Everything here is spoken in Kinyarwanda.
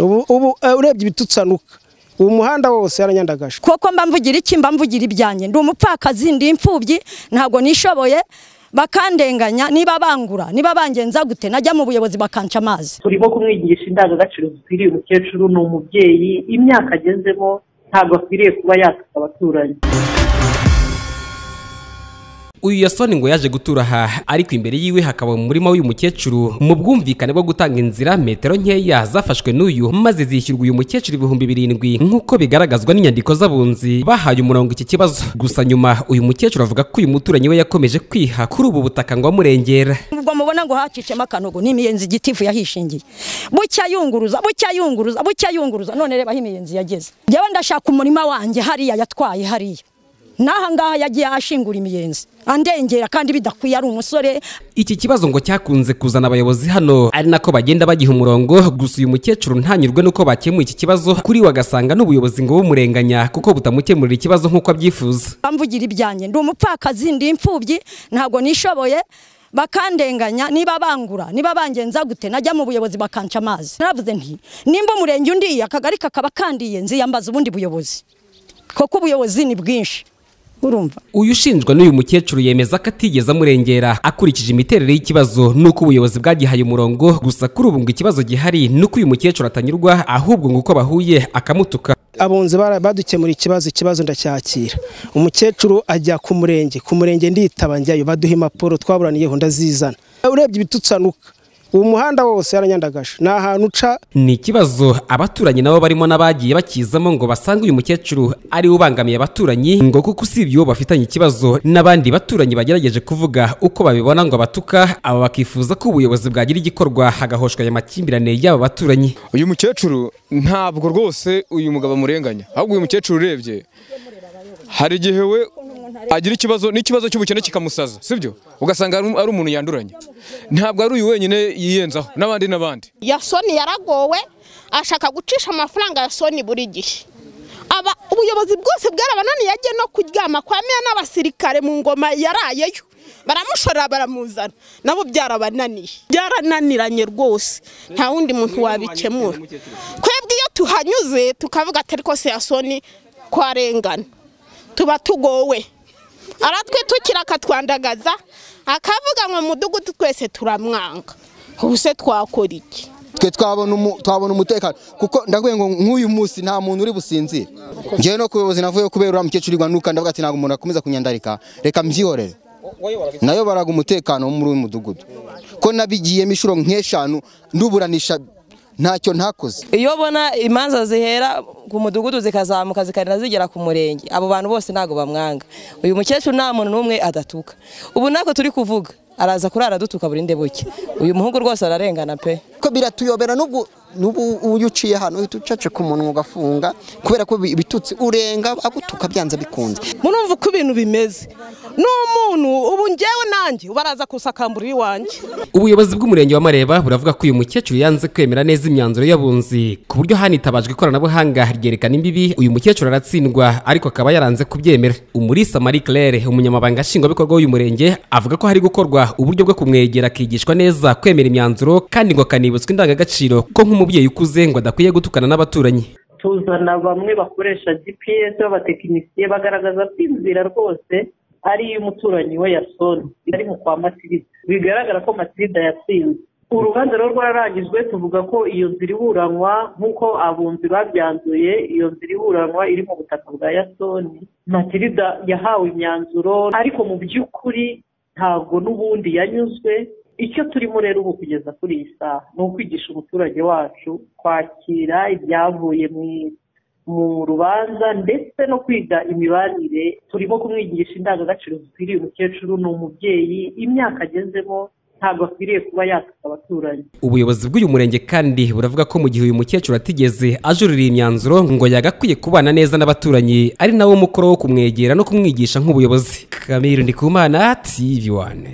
ubu urebye ibitutsanuka uwo muhanda wose yaranyandagaje kuko mba mvugira iki mba mvugira ibyanjye ndi umupfakazi ndi imfubyi ntabwo nishoboye bakandenganya niba bangura niba bangenza gute najya mu buyobozi bakanca amazi turimo kumwigisha indangagaciro zikwiriye umukecuru ni umubyeyi imyaka agezemo ntabwo akwiriye kuba yatuka abaturanyi uyu yasoni ngo yaje gutura aha ariko imbere yiwe hakaba mu murima w'uyu mukecuru mu bwumvikane bwo gutanga inzira metero nkeya zafashwe n'uyu maze zishyurwa uyu mukecuru ibihumbi birindwi nk'uko bigaragazwa n'inyandiko z'abunzi bahaye umurongo iki kibazo gusa nyuma uyu mukecuru avuga ko uyu muturanyi we yakomeje kwiha kuri ubu butaka ngo amurengera ubwo mubona ngo hacicemo akanogo ni imiyenzi igitifu yahishingiye bucya yunguruza bucya yunguruza bucya yunguruza none reba aho imiyenzi yageze njyewe ndashaka umurima wanjye hariya yatwaye hariya n'aha ngaha yagiye ahashingura imiyenzi andengera kandi bidakwiye ari umusore iki kibazo ngo cyakunze kuzana abayobozi hano ari nako bagenda bagiha umurongo gusa uyu mukecuru ntanyurwe n'uko bakemuye iki kibazo kuri we agasanga n'ubuyobozi ngo bumurenganya kuko butamukemurira ikibazo nk'uko abyifuza bamvugira ibyanjye ndi umupfakazi ndi imfubyi ntabwo nishoboye bakandenganya niba bangura niba bangenza gute najya mu buyobozi bakanca amazi naravuze nti nimba umurenge undiye akagari kakaba kandiye nziyambaza ubundi buyobozi kuko ubuyobozi ni bwinshi urumva uyu ushinjwa n'uyu mukecuru yemeza ko atigeze amurengera akurikije imiterere y'ikibazo n'uko ubuyobozi bwagihaye umurongo gusa kuri ubu ngo ikibazo gihari n'uko uyu mukecuru atanyurwa ahubwo ngo uko bahuye akamutuka abunzi badukemura ikibazo ikibazo ndacyakira umukecuru ajya ku murenge ku murenge nditaba njyayo baduha impapuro twaburaniyeho ndazizana urebye ibitutsanuka uwo muhanda wose yaranyandagaje ni ahantu uca ni ikibazo abaturanyi nabo barimo n'abagiye bakizamo ngo basange uyu mukecuru ari we ubangamiye abaturanyi ngo kuko usibye uwo bafitanye ikibazo n'abandi baturanyi bagerageje kuvuga uko babibona ngo abatuka aba bakifuza ko ubuyobozi bwagira igikorwa hagahoshwa aya makimbirane y'aba baturanyi uyu mukecuru ntabwo rwose uyu mugabo amurenganya ahubwo uyu mukecuru urebye hari igihe we agira ikibazo n'ikibazo cy'ubukene kikamusaza sibyo ugasanga ari umuntu yanduranye ntabwo ari uyu wenyine yiyenzaho n'abandi n'abandi yasoni yaragowe ashaka gucisha amafaranga ya soni buri gihe aba ubuyobozi bwose bwarabananiye ajye no kuryama kwa meya n'abasirikare mu ngoma yarayeyo baramushorera baramuzana nabo byarabananiye byarananiranye rwose nta wundi muntu wabikemura twebwe iyo tuhanyuze tukavuga atari kose ya soni twarengana tuba tugowe aratwitukira akatwandagaza akavuga ngo mudugudu twese turamwanga ubu se twakora iki twe twabona umutekano kuko ndabwiye ngo nk'uyu munsi nta muntu uri businzire ngewe no ku buyobozi navuye kubera uriya mukecuru iguhanuka ndavuga ati ntabwo umuntu akomeza kunyandarika reka mbyihorere nayo baraga umutekano muri uyu mudugudu ko nabigiyemo inshuro nk'eshanu nduburanisha ntacyo ntakoze iyo ubona imanza zihera ku mudugudu zikazamuka zikarira zigera ku murenge abo bantu bose ntabwo bamwanga uyu mukecuru nta muntu n'umwe adatuka ubu ntabwo turi kuvuga araza kurara dutuka burinde buke uyu muhungu rwose ararengana pe ko biratuyobera n'ubu uyu uciye hano uhita ucaca ku munwa ugafunga kubera ko ibitutsi urenga bagutuka byanze bikunze murumva uko ibintu bimeze n'umuntu ubu ngewe nanjye ubaraza kusakambura iwanjye ubuyobozi bw'umurenge wa mareba buravuga ko uyu mukecuru yanze kwemera neza imyanzuro y'abunzi ku buryo hanitabajwe ikoranabuhanga ryerekana imbibi uyu mukecuru aratsindwa ariko akaba yaranze kubyemera umurisa marie claire umunyamabanga nshingwabikorwa w'uyu murenge avuga ko hari gukorwa uburyo bwo kumwegera akigishwa neza kwemera imyanzuro kandi ngo akanibutswa indangagaciro ko nk'umuntu umubyeyi ukuze ngo adakwiye gutukana n'abaturanyi tuzana bamwe bakoresha gps b'abatekinisiye bagaragaza ko inzira rwose ari iy'umuturanyi we yasoni ari mu kwa matirida bigaragara ko matirida yatsinze urubanza rwo rwararangijwe tuvuga ko iyo nzira iburanwa nk'uko abunzi babyanzuye iyo nzira iburanwa iri mu butaka bwa yasoni matirida yahawe imyanzuro ariko mu by'ukuri ntabwo n'ubundi yanyuzwe icyo turimo rero ubu kugeza kuri iyi saha ni ukwigisha umuturage wacu kwakira ibyavuye mu rubanza ndetse no kwiga imibanire turimo kumwigisha indangagaciro zikwiriye umukecuru ni umubyeyi imyaka agezemo ntabwo akwiriye kuba yatuka abaturanyi ubuyobozi bw'uyu murenge kandi buravuga ko mu gihe uyu mukecuru atigeze ajurira imyanzuro ngo yagakwiye kubana neza n'abaturanyi ari nawo mukoro wo kumwegera no kumwigisha nk'ubuyobozi kamiri ndikumana tv wane